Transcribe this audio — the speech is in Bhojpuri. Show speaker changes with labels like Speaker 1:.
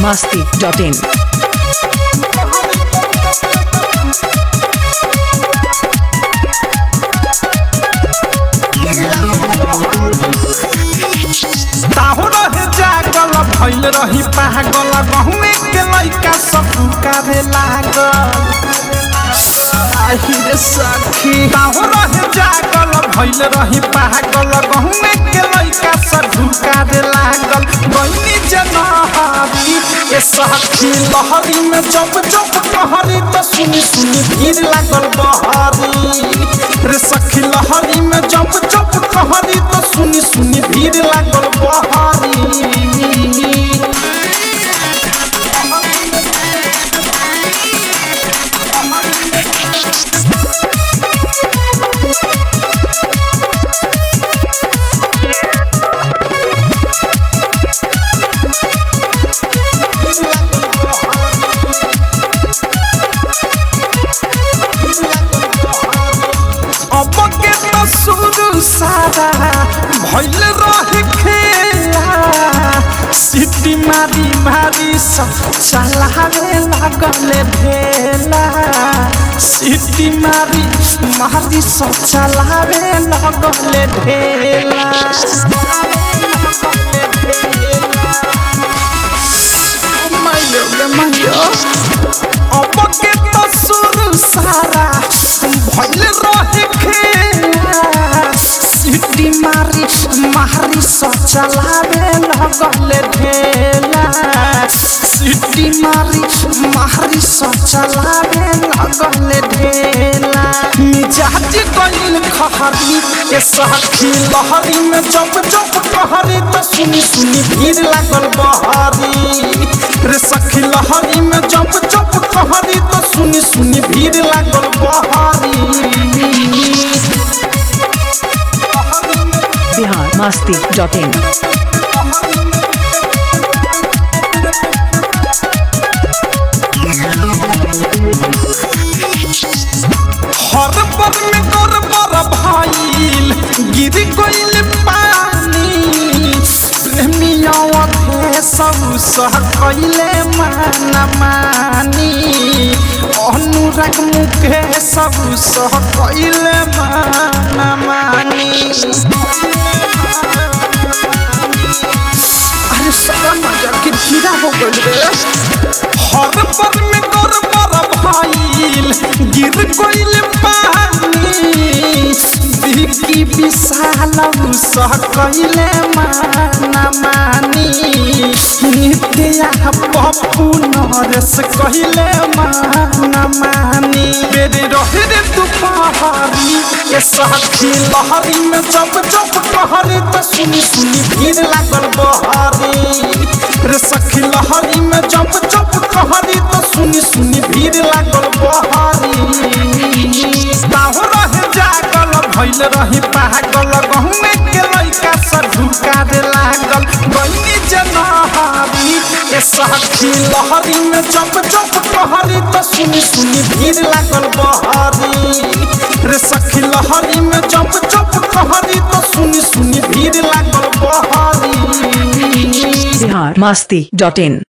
Speaker 1: masti.in.
Speaker 2: ताहु रहे जागल भइल रही पागल गहुए के लइका सब पुकारे लागल आहिरे सखी ताहु रहे जागल भइल रही पागल गहुए के लइका सब पुकारे लागल बहिनी जनहरी ए सखी लहरी में जब जब कहरी त सुनी सुनी भीड़ लागल बहरी रे सखी लहरी में जब जब कहरी त सुनी सुनी भीड़ लागल बहरी अब के तो शुरू सारा भइल रहे खेला सिटी मारी मारी सब चलावे लागल ढेला सिटी मारी मारी सब चलावे लागल ढेला मायो रे मायो अब के तो शुरू सारा भइल रहे खेला सिटी मारी मारी सब चलावे लगल ढेला सिटी मारी मारी सब चलावे लगल ढेला मिजाज गइल खहरी के सखी लहरी में जब जब कहरी त सुनी सुनी भीड़ लागल बहरी रे सखी लहरी में जब जब कहरी त सुनी सुनी भीड़ लागल बहरी
Speaker 1: Bihar masti.in.
Speaker 2: हर पर में कर पर भाईल गिर गइल पानी प्रेमिया थे सब सह कइले माना मानी अनुराग मुखे सब सह कइले माना मानी अरे सारा नजर के कीड़ा हो गइल रे हर पर में कर पर भाईल गिर गइल पानी बिकी विशाल सह कइले माना मानी नित्या पप्पू नरेश कइले माना मानी बेरे रहे रे दुपहरी ये सखी लहरी में जब जब कहरी त सुनी सुनी भीड़ लागल बहरी रे सखी लहरी में जब जब कहरी त सुनी सुनी भीड़ लागल बहरी ताहु रहे जागल भइल रही पागल गहुमे के लइका से ढुका दे लागल बहिनी जनहरी ए सखी लहरी में जब जब कहरी त सुनी सुनी भीड़ लागल बहरी रे सखी लहरी में जब जब कहरी त सुनी सुनी भीड़ लागल बहरी
Speaker 1: Bihar masti.in.